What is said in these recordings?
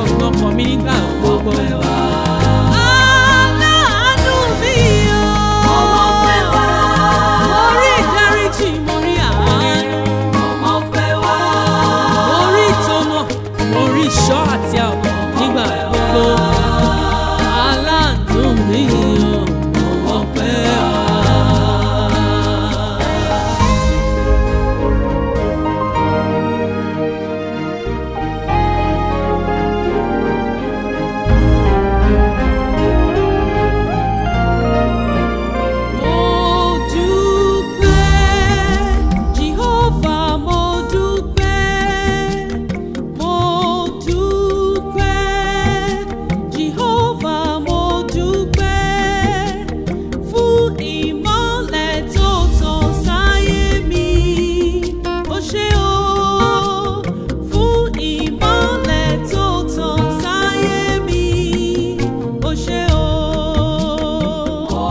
ọgbọ́n kan mi nígbà gbogbo. Aláàánú mi o. Mo rí ìdáríjì, mo rí àánú. Mo rí ìtọ́nà, mo rí ìṣọ́ àti ààbò nígbà gbogbo. Aláàánú mi o. Mo pẹ́ wá. Mo dúpẹ́, Jehovah, mo dúpẹ́. Mo dúpẹ́, Jehovah, mo dúpẹ́. Fún ìmọ́lẹ̀ tó tàn sáyé mi. Ó ṣé o, fún ìmọ́lẹ̀ tó tàn sáyé mi. Ó ṣé o. Mo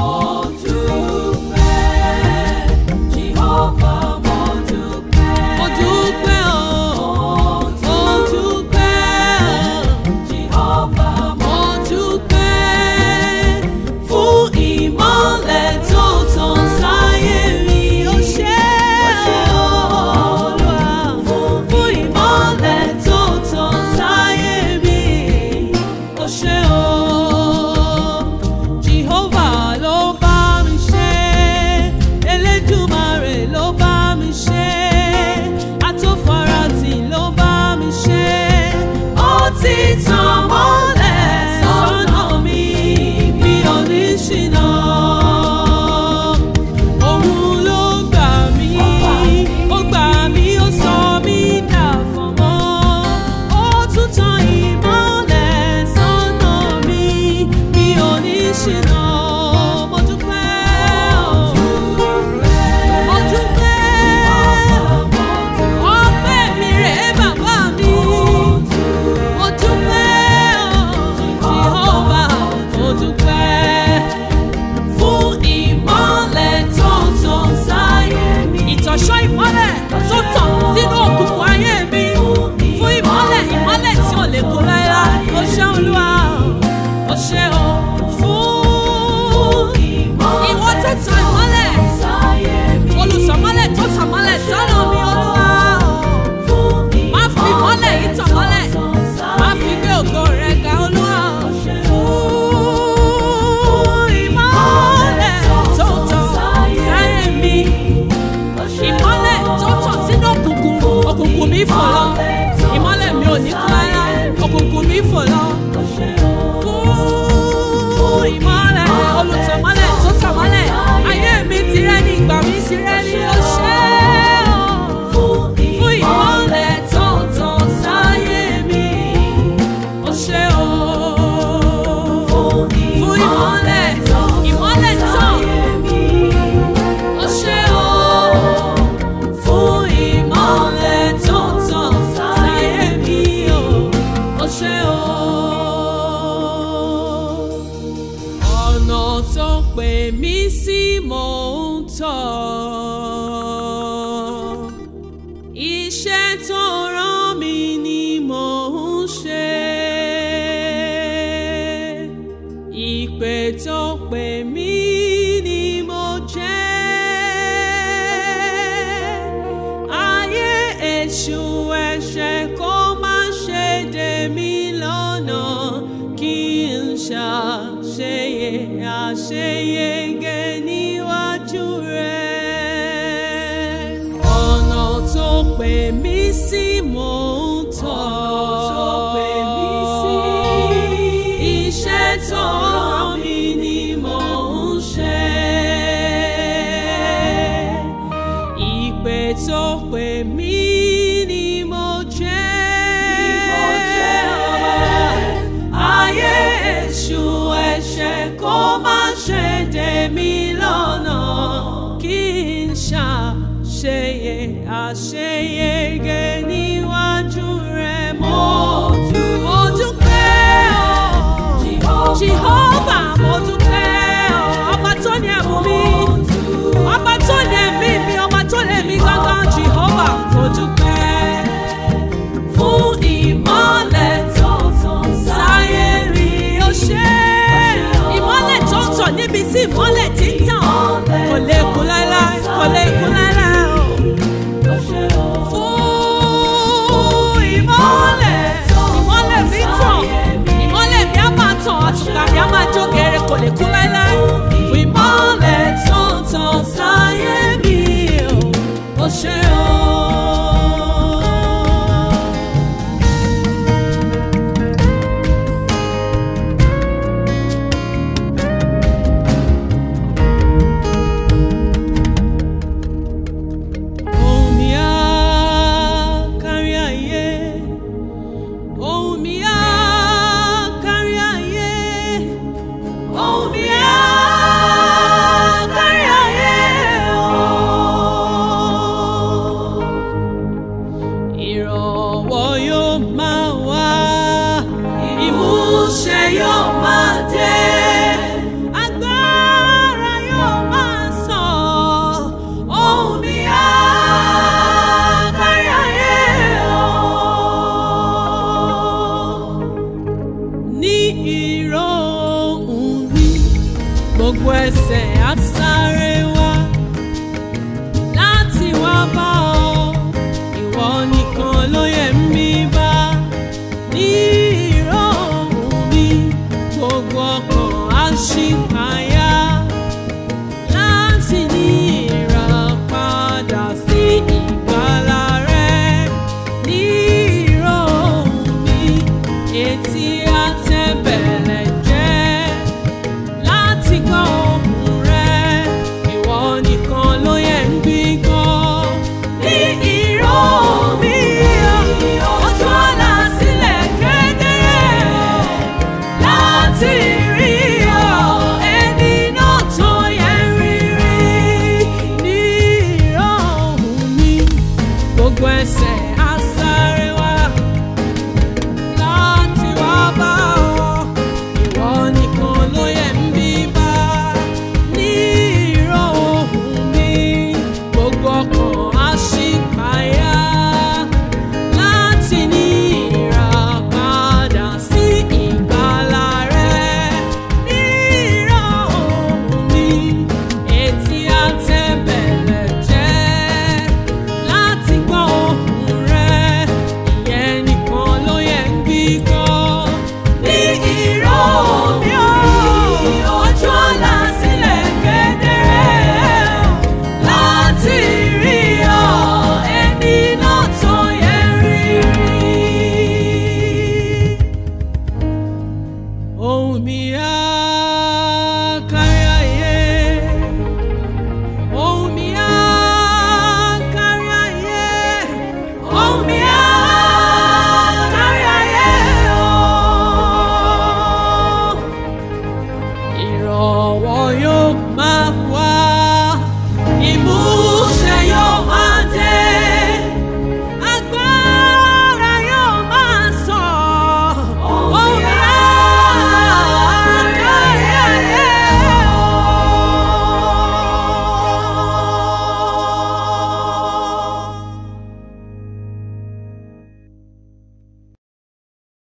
dúpẹ́, Jehovah, mo dúpẹ́. Mo dúpẹ́ o. Mo dúpẹ́, Jehovah, mo dúpẹ́. Fún ìmọ́lẹ̀ tó tàn sáyé mi. Ó ṣé o, Olúwa. Fún ìmọ́lẹ̀ tó tàn sáyé mi. Ó ṣé o. Jehovah ló bá mi ṣe, Elédùmarè ló bá mi ṣe, Atófaratì ló bá mi ṣe. Ó ti tàn mọ́lẹ̀ sọ́nà mi, mi ò ní ṣìnà. Òun ló gbà mí, ó gbà mí, ó sọ mí dàfọ̀mọ́. Ó tún tan ìmọ́lẹ̀ sọ́nà mi, mi ò ní ṣìnà. Mo dúpẹ́ o. Mo dúpẹ́. Ọpẹ́ mi rèé bàbá mi. Mo dúpẹ́ o. Jehovah, mo dúpẹ́ fún ìmọ́lẹ̀ tó tàn sáyé mi. Ìtọ̀ṣọ́ ìmọ́lẹ̀ tó tàn sínú òkùnkùn ayé mi. Fún ìmọ́lẹ̀ ìmọ́lẹ̀ tí ò lè kó láéláé. Ó ṣé Olúwa, ó ṣé o. Fún ìwọ tó tan ìmọ́lẹ̀. Olùsọ̀mọ́lẹ̀ tó tàn mọ́lẹ̀ sọ́nà mi Olúwa. Má fi ìmọ́lẹ̀ yìí tàn mọ́lẹ̀. Má fi gbé ògo rẹ̀ ga Olúwa. Fún ìmọ́lẹ̀ tó tàn sáyé mi. Ìmọ́lẹ̀ tó tàn sínú òkùnkùn. Òkùnkùn mi fò lọ. Ìmọ́lẹ̀ mi ò ní kú rárá. Òkùnkùn mi fò lọ. Fún ìmọ́lẹ̀ olùtọ̀mọ́lẹ̀ tó tàn mọ́lẹ̀. Ayé mi ti rẹ́ ní ìgbà mi ti rẹ́ ní oṣẹ́ fún ìmọ́lẹ̀ tó tàn sáyé mi. Ó ṣé o. Fún ìmọ́lẹ̀, ìmọ́lẹ̀ tàn. Ó ṣé o. Fún ìmọ́lẹ̀ tó tàn sáyé mi o. Ó ṣé o. Ọ̀nà tó pè mí sí mò ń tọ̀. Iṣẹ́ tó rán mi ni mò ń ṣe. Ìpè tó pè mí ni mo jẹ́. Ayé èṣù ẹ̀ṣẹ̀ kó má ṣe dè mí lọ́nà kí n ṣàṣeyẹ àṣeyege níwájú rẹ̀. Ọ̀nà tó pè mí sí mò ń tọ̀. Iṣẹ́ tó rán mi ni mò ń ṣe. Ìpè tó pè mí ni mo jẹ́. Ayé èṣù ẹ̀ṣẹ̀ kó má ṣe dè mí lọ́nà kí n ṣàṣeyẹ àṣeyege níwájú rẹ̀ mo dúpẹ́ o. Jehovah mo dúpẹ́ o. Ọba tó ní ẹ̀bùn mi. Ọba tó ní ẹ̀mí mi. Ọba tó ní ẹ̀mí gángan Jehovah mo dúpẹ́. Fún ìmọ́lẹ̀ tó tàn gbogbo ẹsẹ̀ á sáré wá láti wá bá ọ ìwọ nìkan ló yẹ mí bá ní ìró ohùn mi gbogbo ọkàn á ṣì payá.